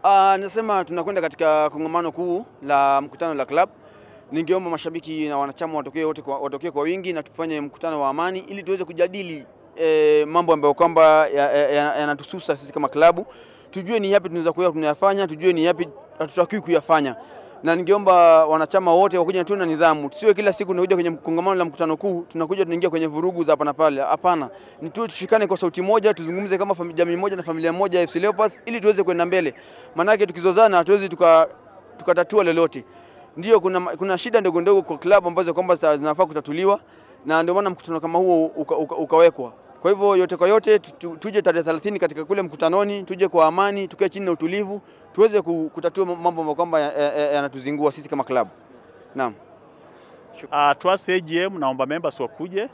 Uh, nasema tunakwenda katika kongamano kuu la mkutano la club. Ningeomba mashabiki na wanachama watokee wote kwa, watokee kwa wingi na tufanye mkutano wa amani ili tuweze kujadili eh, mambo ambayo kwamba yanatususa ya, ya, ya sisi kama klabu, tujue ni yapi tunaweza kuwa tunayafanya, tujue ni yapi hatutakiwi kuyafanya na ningeomba wanachama wote wakuja tu na nidhamu, tusiwe kila siku tunakuja kwenye kongamano la mkutano kuu tunakuja tunaingia kwenye vurugu za hapa na pale. Hapana, ni tu tushikane kwa sauti moja, tuzungumze kama jamii moja na familia moja ya FC Leopards ili tuweze kwenda mbele, maanake tukizozana hatuwezi tukatatua tuka lolote. Ndio kuna, kuna shida ndogo ndogo kwa klabu ambazo kwamba zinafaa kutatuliwa, na ndio maana mkutano kama huo uka, uka, ukawekwa. Kwa hivyo yote kwa yote tu, tuje tarehe 30 katika kule mkutanoni, tuje kwa amani, tukae chini na utulivu, tuweze kutatua mambo ambayo kwamba yanatuzingua sisi kama klabu. Naam. Uh, tuasi AGM naomba members wakuje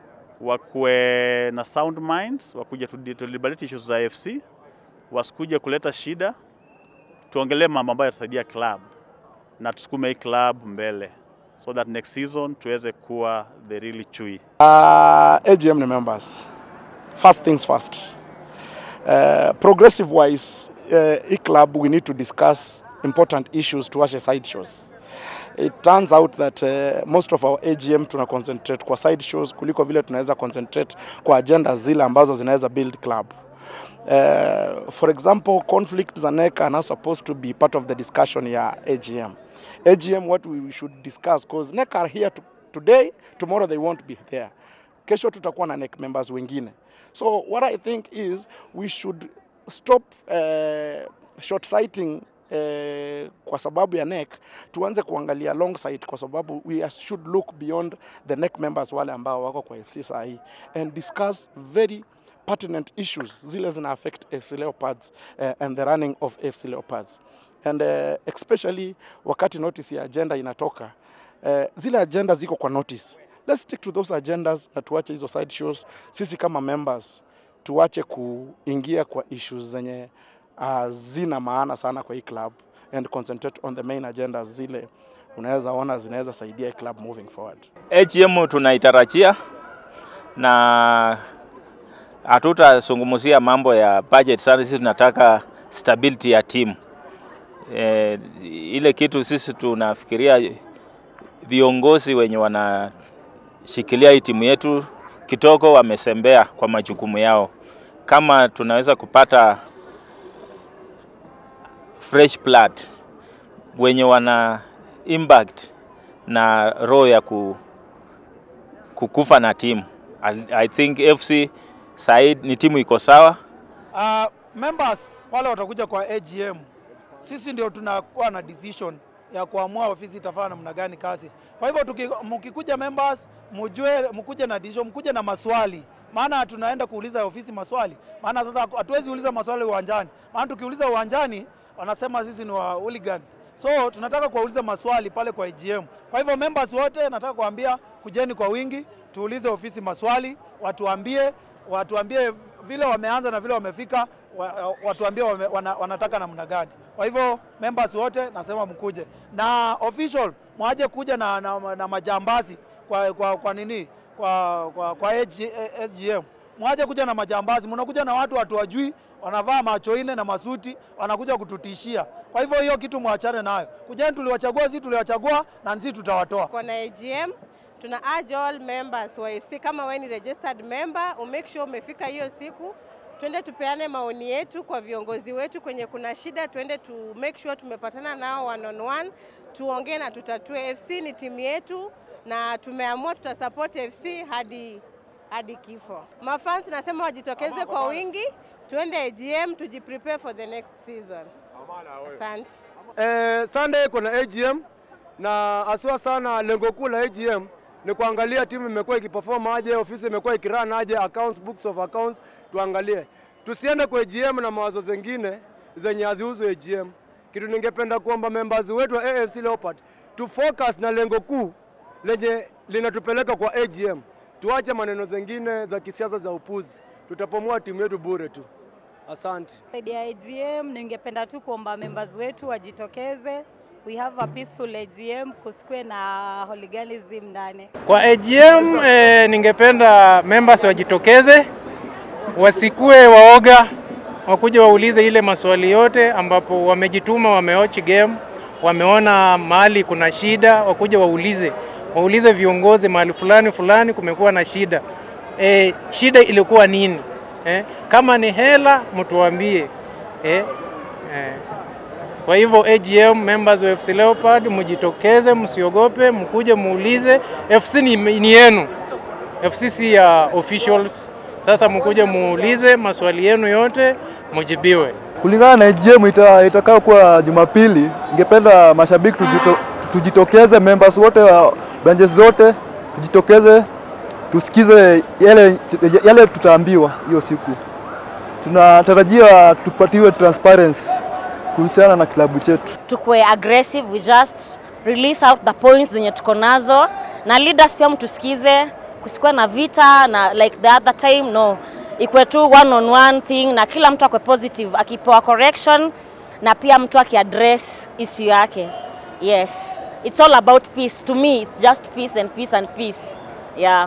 wakuwe na sound minds, wakuje to deliberate issues za AFC, wasikuje kuleta shida, tuongelee mambo ambayo yatasaidia club na tusukume hii club mbele so that next season tuweze kuwa the really chui. Uh, AGM ni members. First things first. Uh, progressive wise, uh, e club we need to discuss important issues to watch side shows. It turns out that uh, most of our AGM tuna concentrate kwa side shows kuliko vile tunaweza concentrate kwa agenda zile ambazo zinaweza build club. Uh, for example, conflicts za NEC are now supposed to be part of the discussion ya AGM. AGM what we should discuss because NEC are here to, today, tomorrow they won't be there. Kesho tutakuwa na NEC members wengine. So what I think is we should stop uh, short sighting uh, kwa sababu ya NEC, tuanze kuangalia long sight kwa sababu we should look beyond the NEC members wale ambao wako kwa FC saa hii and discuss very pertinent issues zile zina affect FC Leopards uh, and the running of FC Leopards and uh, especially wakati notice ya agenda inatoka uh, zile agenda ziko kwa notice let's stick to those agendas na tuache hizo side shows. Sisi kama members tuache kuingia kwa issues zenye uh, zina maana sana kwa hii club and concentrate on the main agendas zile unaweza ona zinaweza saidia club moving forward. AGM tunaitarajia na hatutazungumzia mambo ya budget sana, sisi tunataka stability ya timu. E, ile kitu sisi tunafikiria viongozi wenye wanashikilia hii timu yetu kitoko wamesembea kwa majukumu yao. Kama tunaweza kupata fresh blood wenye wana impact na roho ya ku, kukufa na timu. I, I think FC Said ni timu iko sawa. Uh, members wale watakuja kwa AGM, sisi ndio tunakuwa na decision ya kuamua ofisi itafanya namna gani kazi. Kwa hivyo mkikuja members, mjue mkuje na decision, mkuje na maswali, maana tunaenda kuuliza ofisi maswali, maana sasa hatuwezi uliza maswali uwanjani, maana tukiuliza uwanjani wanasema sisi ni wa hooligans. So tunataka kuwauliza maswali pale kwa AGM. Kwa hivyo members wote nataka kuambia kujeni kwa wingi, tuulize ofisi maswali, watuambie watuambie vile wameanza na vile wamefika, watuambie wame, wana, wanataka namna gani. Kwa hivyo members wote nasema mkuje na official mwaje kuja na, na, na majambazi kwa, kwa, kwa nini kwa, kwa, kwa AGM mwaje kuja na majambazi, mnakuja na watu watu wajui, wanavaa macho ine na masuti, wanakuja kututishia. Kwa hivyo hiyo kitu mwachane nayo. Kujeni, tuliwachagua sisi, tuliwachagua na sisi tutawatoa. Kwa na AGM tuna urge all members wa FC kama wewe ni registered member, umake sure umefika hiyo siku, twende tupeane maoni yetu kwa viongozi wetu kwenye kuna shida, twende tu make sure tumepatana nao one on one, tuongee na tutatue. FC ni timu yetu na tumeamua tutasupport FC hadi hadi kifo. Mafans nasema wajitokeze kwa wingi, tuende AGM tujiprepare for the next season. Asante. Eh, Sunday kuna AGM na aswa sana, lengo kuu la AGM ni kuangalia timu imekuwa ikiperform aje, ofisi imekuwa ikirun aje, accounts, books of accounts tuangalie. Tusiende kwa AGM na mawazo zengine zenye hazihusu AGM. Kitu ningependa kuomba members wetu wa AFC Leopard tu focus na lengo kuu lenye linatupeleka kwa AGM. Tuache maneno zengine za kisiasa za upuzi, tutapomoa timu yetu bure tu. Asante. Zaidi ya AGM, ningependa tu kuomba members wetu wajitokeze. We have a peaceful AGM, kusikwe na hooliganism ndani. Kwa AGM eh, ningependa members wajitokeze, wasikue waoga, wakuje waulize ile maswali yote, ambapo wamejituma, wamewatch game, wameona mahali kuna shida, wakuje waulize, waulize viongozi mahali fulani fulani kumekuwa na shida e, shida ilikuwa nini? Eh, kama ni hela mtuambie eh, eh. Kwa hivyo AGM members wa FC Leopard mjitokeze, msiogope, mkuje muulize. FC ni, ni yenu, FC si ya officials. Sasa mkuje muulize maswali yenu yote mujibiwe. Kulingana na AGM ita, itakayo kuwa Jumapili, ningependa mashabiki tujito, tujitokeze, members wote wa branches zote tujitokeze, tusikize yale, yale tutaambiwa hiyo siku. Tunatarajia tupatiwe transparency kuhusiana na klabu chetu. tukue aggressive, we just release out the points zenye tuko nazo, na leaders pia mtusikize, kusikuwe na vita na like the other time no, ikuwe tu one on one thing, na kila mtu akwe positive, akipewa correction na pia mtu akiaddress issue yake. Yes, it's all about peace. To me, it's just peace and peace and peace. Yeah.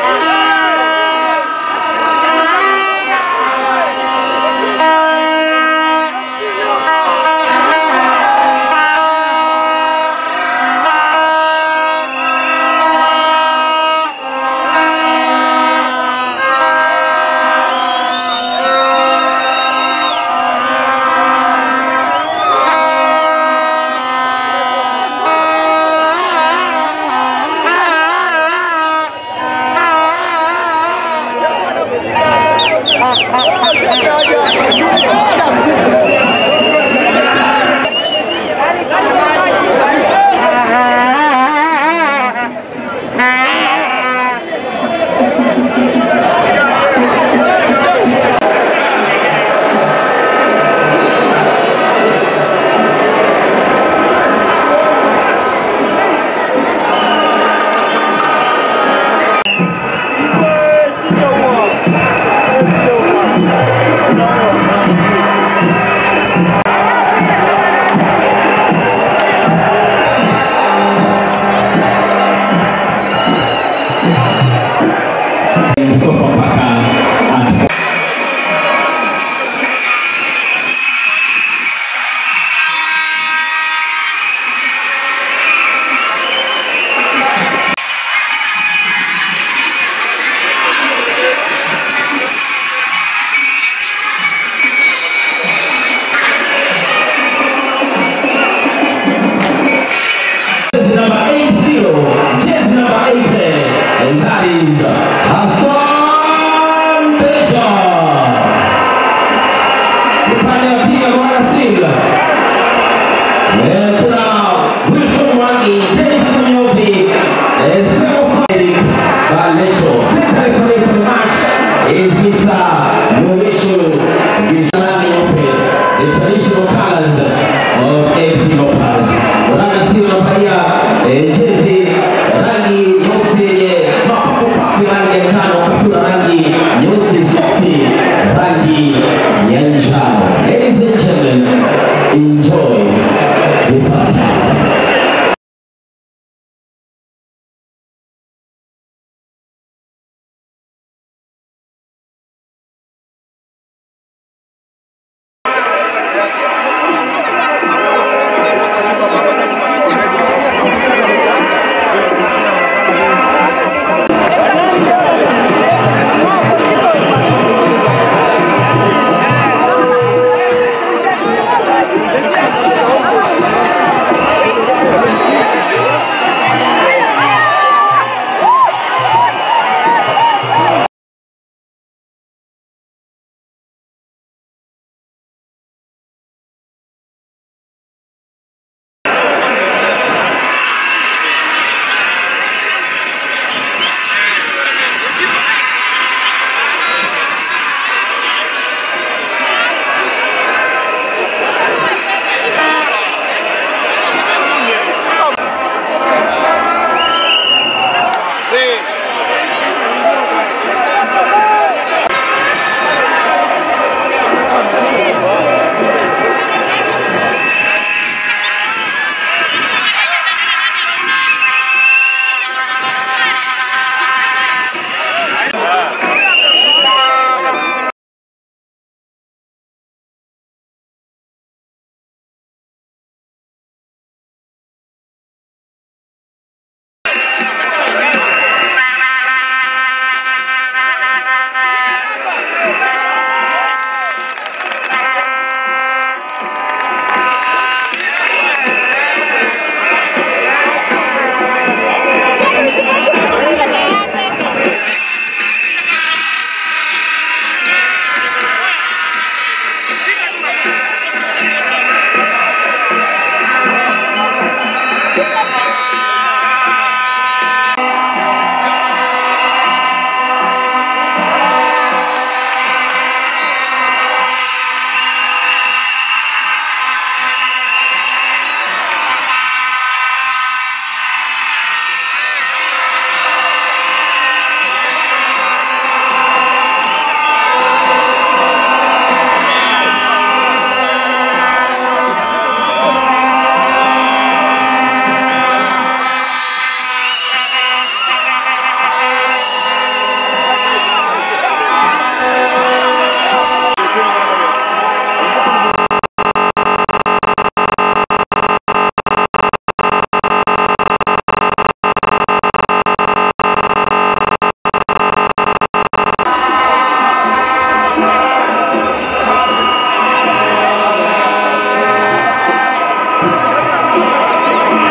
Jersey number 80, jersey number 80, and that is Hassan Bishop. Upande wa pili wa Singa. Eh, kuna Wilson Mwangi, Dennis Munyovi, eh, Semo Sadik, Balecho. Second referee for the match is Mr. Mauricio Gishani Open, the traditional colors of FC Leopards. Wananga sio navalia eh, jezi